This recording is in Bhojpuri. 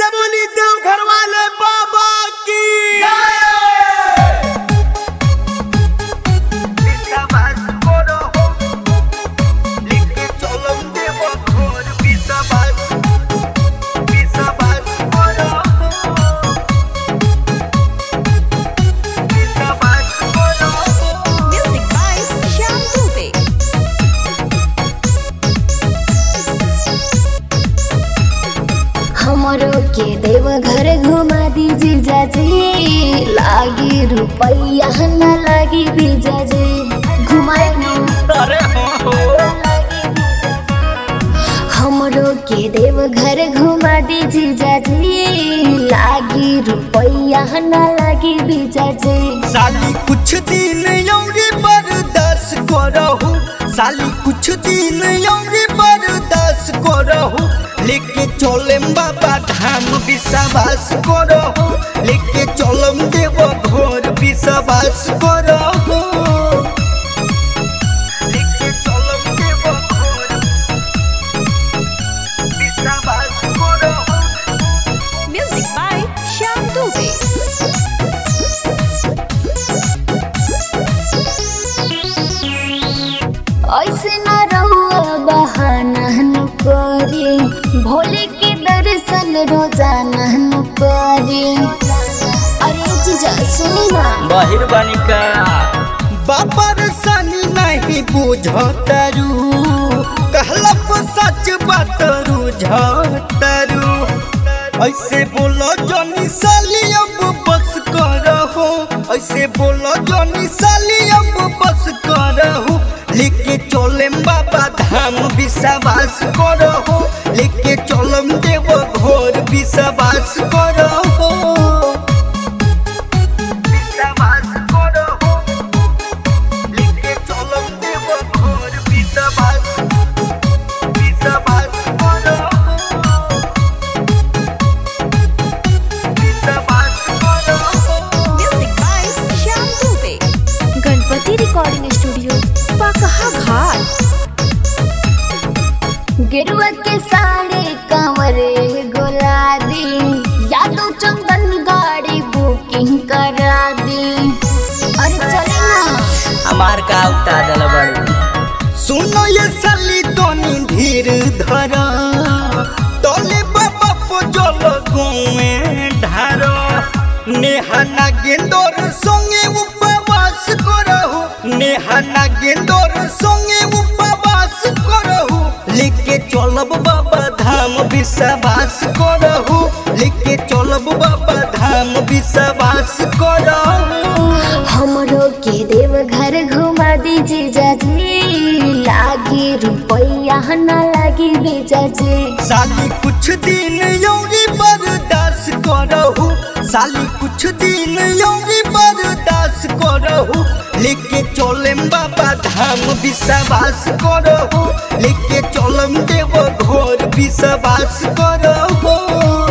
से बोली देव घर वाले बाबा की Music by Shyam Dubey. हमरो के देव घर घुमा दीजिए जाजी लागी रुपैया न लागी बीजाजी घुमाए अरे हमरो के देव घर घुमा दीजिए जाजी लागी रुपैया न लागी बीजाजी साली कुछ दिन यौरी बर्दाश्त करहु साली कुछ दिन यौरी बर्दाश्त करहु लेके चलम बाबा धाम विश्वास करहु लेके चलम देव घर विश्वास करहु लेके चलम देव घर विश्वास करहु Music by Shyam Dubey. ऐसे न रहुआ बहाना न करी भोले के दर्शन रोजाना न करी अरे जीजा सुनी ना बाहिर बानिका बापर सनी नहीं बुझतरू कहलप सच बातरू झतरू ऐसे बोलो जनी साली अब बस करहो ऐसे बोलो जनी साली अब बस करहो लेके चलम बाबा धाम विश्वास करहो लेके चलम देव घर विश्वास करहो विश्वास करहो लेके चलम देव घर विश्वास विश्वास करहो विश्वास करहो Music by Shyam Dubey. Ganpati recording studio पकहा घाट गेरुआ के साड़ी कंवरे गोला दी या तो चंदन गाड़ी बुकिंग करा दी अरे चले ना हमार का उता दल बड़ू सुनो ये साली तनी धीर धरा तले बाबा को जल गुए ढारो नेहाना गेंदोर संगे उपवास करहु नेहाना गेंदोर संगे उपवास करहु लेके चलब बाबा धाम विश्वास करहु लेके चलब बाबा धाम विश्वास करहु हमरो के देव घर घुमा दीजिए जाजी लागी रुपैया न लागी बेजाजी साली कुछ दिन यौरी बर्दाश्त करहु साली कुछ दिन यौरी बर्दाश्त करहु लेके चलम बाबा धाम विश्वास करहु लेके चलम देव घर विश्वास करहु